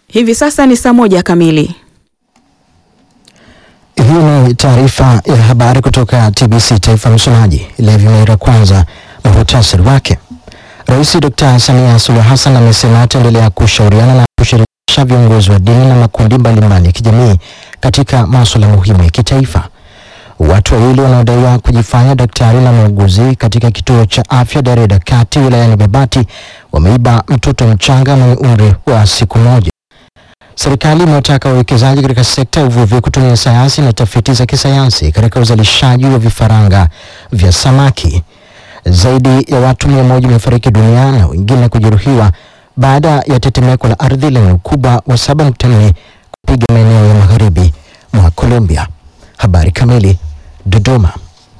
Hivi sasa ni saa moja kamili. Hii ni taarifa ya habari kutoka TBC Taifa. Msomaji Levi Meira. Kwanza muhtasari wake. Rais Dr. Samia Suluhu Hassan amesema ataendelea kushauriana na kushirikisha viongozi wa dini na makundi mbalimbali ya kijamii katika masuala muhimu ya kitaifa. Watu wawili wanaodaiwa kujifanya daktari na muuguzi katika kituo cha afya Dareda Kati wilayani Babati wameiba mtoto mchanga mwenye umri wa siku moja. Serikali imewataka wawekezaji katika sekta ya uvuvi kutumia sayansi na tafiti za kisayansi katika uzalishaji wa vifaranga vya samaki. Zaidi ya watu mia moja wamefariki dunia na wengine kujeruhiwa baada ya tetemeko la ardhi lenye ukubwa wa 7.4 kupiga maeneo ya magharibi mwa Colombia. Habari kamili. Dodoma.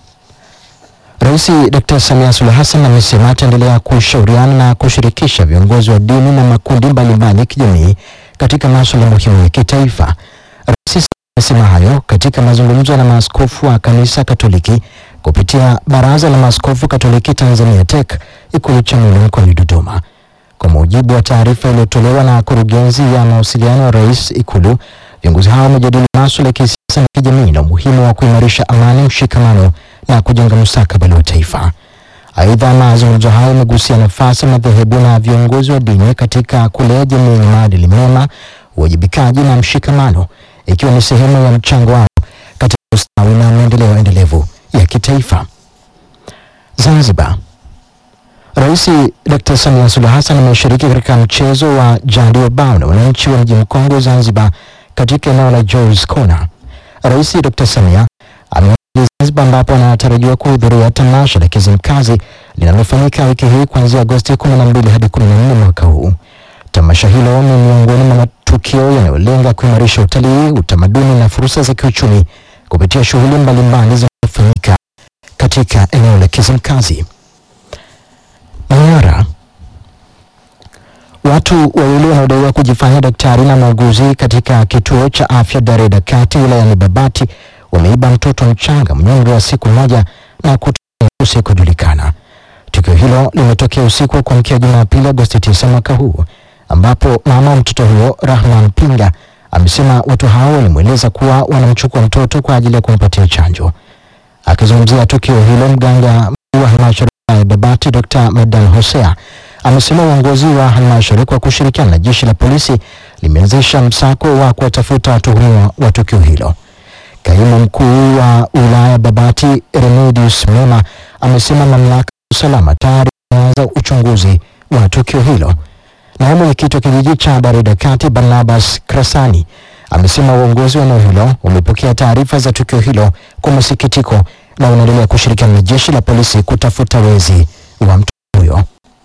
Rais Dr. Samia Suluhu Hassan amesema ataendelea kushauriana na kushirikisha viongozi wa dini na makundi mbalimbali ya kijamii katika masuala muhimu ya kitaifa. Rais amesema hayo katika mazungumzo na maaskofu wa kanisa Katoliki kupitia Baraza la Maaskofu Katoliki Tanzania TEC Ikulu Chamwino mkoani Dodoma. Kwa mujibu wa taarifa iliyotolewa na kurugenzi ya mawasiliano ya rais Ikulu, viongozi hao wamejadili masuala ya kisiasa na kijamii na umuhimu wa kuimarisha amani, mshikamano na kujenga mustakabali wa taifa. Aidha, mazungumzo hayo yamegusia nafasi ya madhehebu na viongozi wa dini katika kulea jamii yenye maadili mema, uwajibikaji na mshikamano, ikiwa ni sehemu ya mchango wao katika ustawi na maendeleo endelevu ya kitaifa. Zanzibar. Rais Dr. Samia Suluhu Hassan ameshiriki katika mchezo wa jadi wa bao na wananchi wa mji mkongwe Zanzibar katika eneo la Joyce Corner. Rais Dr. Samia amewasili Zanzibar ambapo anatarajiwa kuhudhuria tamasha la Kizimkazi linalofanyika wiki hii kuanzia Agosti 12 hadi 14 mwaka huu. Tamasha hilo ni miongoni mwa matukio yanayolenga kuimarisha utalii, utamaduni na fursa za kiuchumi kupitia shughuli mbalimbali zinazofanyika katika eneo la Kizimkazi. Manyara. Watu wawili wanaodaiwa kujifanya daktari na muuguzi katika kituo cha afya Dareda Kati wilayani Babati wameiba mtoto mchanga mwenye umri wa siku moja na kutumia usikojulikana. Tukio hilo limetokea usiku wa kuamkia Jumapili Agosti 9 mwaka huu, ambapo mama wa mtoto huyo Rahman Pinga amesema watu hao walimweleza kuwa wanamchukua mtoto kwa ajili ya kumpatia chanjo. Akizungumzia tukio hilo, mganga mkuu wa halmashauri ya Babati Dr. Madan Hosea amesema uongozi wa halmashauri kwa kushirikiana na jeshi la polisi limeanzisha msako wa kuwatafuta watuhumiwa wa tukio hilo. Kaimu mkuu wa wilaya Babati Remedius Mema amesema mamlaka ya usalama tayari imeanza uchunguzi wa tukio hilo. Naye mwenyekiti wa kijiji cha Dareda Kati Barnabas Krasani amesema uongozi wa eneo hilo umepokea taarifa za tukio hilo kwa masikitiko na unaendelea kushirikiana na jeshi la polisi kutafuta wezi wa mtoto huyo.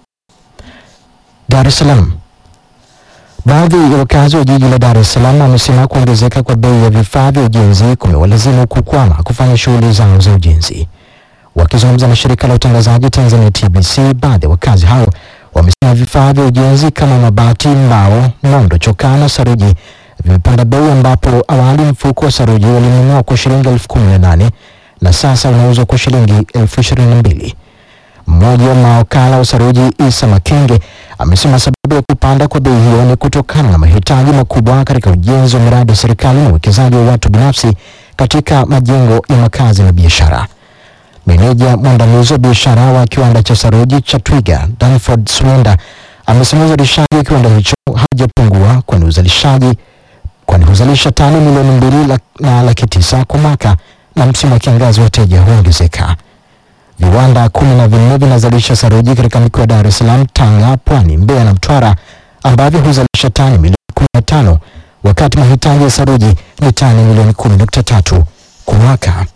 Dar es Salaam. Baadhi ya wakazi wa jiji la Dar es Salaam wamesema kuongezeka kwa bei ya vifaa vya ujenzi kumewalazimu kukwama kufanya shughuli zao za ujenzi. Wakizungumza na shirika la utangazaji Tanzania TBC, baadhi ya wakazi hao wamesema vifaa vya ujenzi kama mabati, mbao, nondo, chokaa na saruji vimepanda bei, ambapo awali mfuko wa saruji ulinunua kwa shilingi elfu kumi na nane na sasa unauzwa kwa shilingi elfu ishirini na mbili. Mmoja wa mawakala wa saruji Isa Makenge amesema sababu ya kupanda kwa bei hiyo ni kutokana na mahitaji makubwa katika ujenzi wa miradi ya serikali na uwekezaji wa watu binafsi katika majengo ya makazi na biashara. Meneja mwandamizi wa biashara wa kiwanda cha saruji cha Twiga Danford Swenda amesema uzalishaji wa kiwanda hicho haujapungua kwani uzalishaji kwani huzalisha tani milioni mbili lak, na laki tisa kwa mwaka na msimu wa kiangazi wateja huongezeka. Viwanda kumi na vinne vinazalisha saruji katika mikoa ya Dar es Salaam, Tanga, Pwani, Mbeya na Mtwara ambavyo huzalisha tani milioni kumi na tano wakati mahitaji ya saruji ni tani milioni kumi nukta tatu kwa mwaka.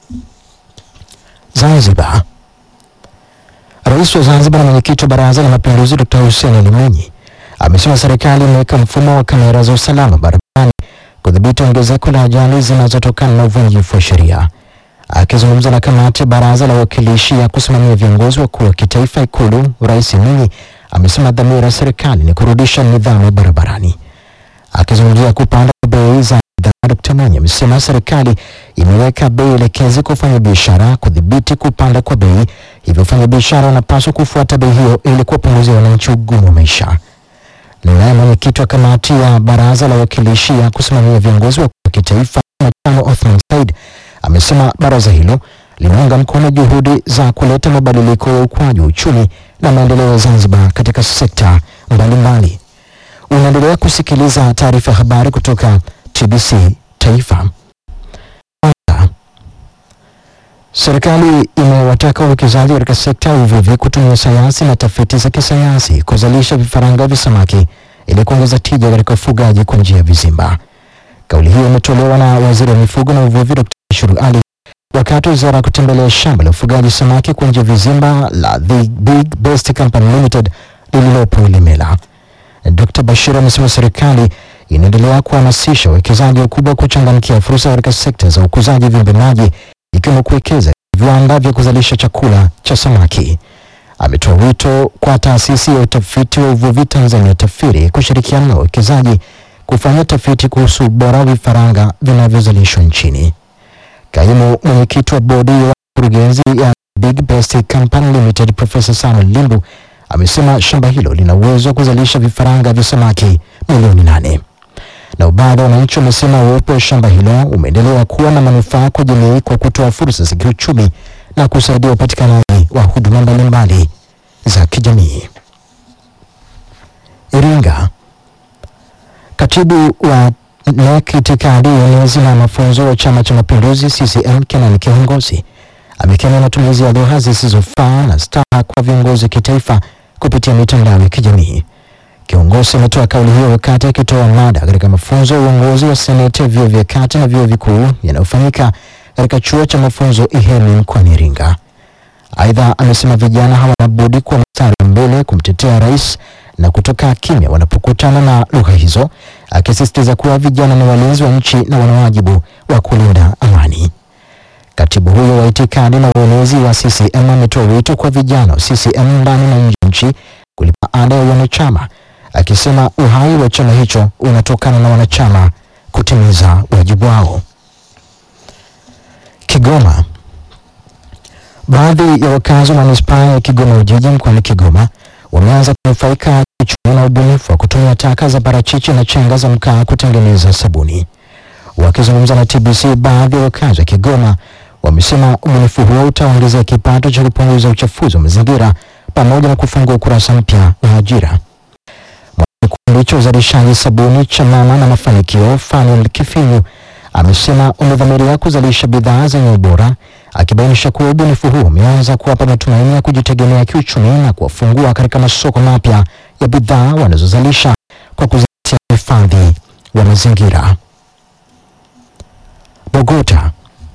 Zanzibar. Rais wa Zanzibar na mwenyekiti wa Baraza la Mapinduzi Dr. Hussein Ali Mwinyi amesema serikali imeweka mfumo wa kamera za usalama barabarani kudhibiti ongezeko la ajali zinazotokana na uvunjifu wa sheria. Akizungumza na kamati ya baraza la wawakilishi ya kusimamia viongozi wakuu wa kitaifa Ikulu, Rais Mwinyi amesema dhamira ya serikali ni kurudisha nidhamu barabarani. Akizungumzia kupanda kwa bei za bidhaa, Dkt. Mwinyi amesema serikali imeweka bei elekezi kwa wafanyabiashara kudhibiti kupanda kwa bei, hivyo wafanyabiashara wanapaswa kufuata bei hiyo ili kuwapunguzia wananchi ugumu wa maisha. Naye mwenyekiti mwenyekiti wa kamati ya baraza la wawakilishi ya kusimamia viongozi wa kitaifa Machano Othman Said amesema baraza hilo linaunga mkono juhudi za kuleta mabadiliko ya ukuaji wa uchumi na maendeleo ya Zanzibar katika sekta mbalimbali. Unaendelea kusikiliza taarifa ya habari kutoka TBC Taifa. Serikali imewataka wawekezaji katika sekta ya uvuvi kutumia sayansi na tafiti za kisayansi kuzalisha vifaranga vya samaki ili kuongeza tija katika ufugaji kwa njia ya vizimba. Kauli hiyo imetolewa na waziri wa mifugo na uvuvi Dr. Ashuru Ali wakati wa wizara ya kutembelea shamba la ufugaji samaki kwa njia ya vizimba la The Big Best Company Limited lililopo Ilemela. Dr. Bashir amesema serikali inaendelea kuhamasisha wawekezaji wakubwa kuchangamkia fursa katika sekta za ukuzaji viumbe maji ikiwemo kuwekeza viwanda vya kuzalisha chakula cha samaki. Ametoa wito kwa taasisi ya utafiti wa uvuvi Tanzania TAFIRI kushirikiana na wawekezaji kufanya tafiti kuhusu ubora wa vifaranga vinavyozalishwa nchini. Kaimu mwenyekiti wa bodi ya wakurugenzi ya Big Best Company Limited Profesa Samuel Limbu amesema shamba hilo lina uwezo wa kuzalisha vifaranga vya samaki milioni nane. Na baadhi ya wananchi wamesema uwepo wa shamba hilo umeendelea kuwa na manufaa kwa jamii kwa kutoa fursa za kiuchumi na kusaidia upatikanaji wa huduma mbalimbali za kijamii. Iringa, katibu wa NEC itikadi uenezi na mafunzo wa Chama cha Mapinduzi CCM Kenan Kihongosi amekemea matumizi ya lugha zisizofaa na staha kwa viongozi wa kitaifa kupitia mitandao ya kijamii. Kiongozi ametoa kauli hiyo wakati akitoa mada katika mafunzo ya uongozi wa seneti ya vyuo vya kati na vyuo vikuu yanayofanyika katika chuo cha mafunzo Ihemi mkoani Iringa. Aidha, amesema vijana hawana budi kuwa mstari wa mbele kumtetea rais na kutoka kimya wanapokutana na lugha hizo, akisisitiza kuwa vijana ni walinzi wa nchi na wana wajibu wa kulinda amani. Katibu huyo wa itikadi na uenezi wa CCM ametoa wito kwa vijana wa CCM ndani na nje ya nchi kulipa ada ya wanachama, akisema uhai wa chama hicho unatokana na wanachama kutimiza wajibu wao. Kigoma, baadhi ya wakazi wa manispaa ya Kigoma Ujiji mkoani Kigoma wameanza kunufaika kiuchumi na ubunifu wa kutumia taka za parachichi na chenga za mkaa kutengeneza sabuni. Wakizungumza na TBC, baadhi ya wakazi wa Kigoma wamesema ubunifu huo utaongeza kipato cha kupunguza uchafuzi wa mazingira pamoja na kufungua ukurasa mpya wa ajira. Kikundi cha uzalishaji sabuni cha Mama na Mafanikio, Fanuel Kifinyu, amesema umedhamiria kuzalisha bidhaa zenye ubora, akibainisha kuwa ubunifu huo umeanza kuwapa matumaini ya kujitegemea kiuchumi na kuwafungua katika masoko mapya ya bidhaa wanazozalisha kwa kuzingatia uhifadhi wa mazingira. Bogota,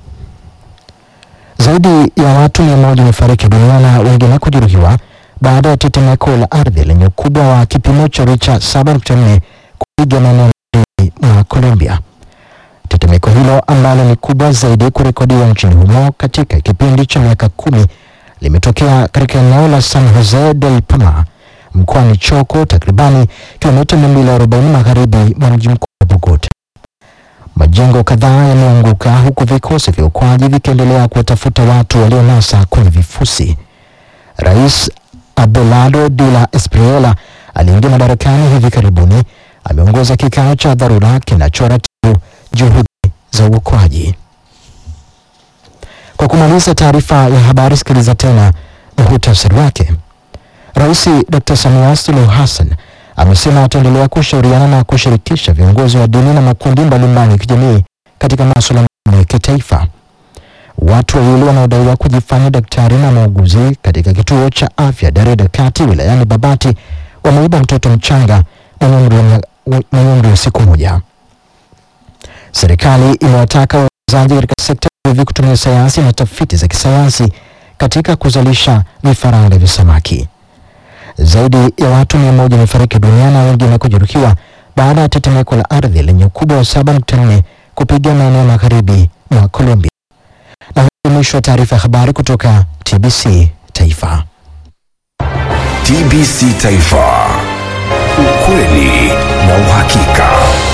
zaidi ya watu mia moja wamefariki dunia na wengine kujeruhiwa baada ya tetemeko la ardhi lenye ukubwa wa kipimo cha richa 7.4 kupiga maeneo mengi mwa Colombia. Tetemeko hilo ambalo ni kubwa zaidi kurekodiwa nchini humo katika kipindi cha miaka kumi limetokea katika eneo la San Jose del Palmar mkoani Choco, takribani kilomita 240 magharibi mwa mji mkuu wa Bogota. Majengo kadhaa yameanguka huku vikosi vya uokoaji vikiendelea kuwatafuta watu walionasa kwenye vifusi. Rais Abelardo de la Espriella aliingia madarakani hivi karibuni, ameongoza kikao cha dharura kinachoratibu juhudi za uokoaji. Kwa kumaliza taarifa ya habari, sikiliza tena muhtasari wake. Rais Dr. Samia Suluhu Hassan amesema ataendelea kushauriana na kushirikisha viongozi wa dini na makundi mbalimbali ya kijamii katika masuala ya kitaifa. Watu wawili wanaodaiwa kujifanya daktari na muuguzi katika kituo cha afya Dareda Kati wilayani Babati wameiba mtoto mchanga mwenye umri wa mia- mwenye umri wa siku moja. Serikali imewataka wawekezaji katika sekta ya uvuvi kutumia sayansi na tafiti za kisayansi katika kuzalisha vifaranga vya samaki. Zaidi ya watu mia moja wamefariki dunia na wengine kujeruhiwa baada ya tetemeko la ardhi lenye ukubwa wa 7.4 kupiga maeneo magharibi mwa Colombia. Na huu ni mwisho wa taarifa ya habari kutoka TBC Taifa. TBC Taifa, ukweli na uhakika.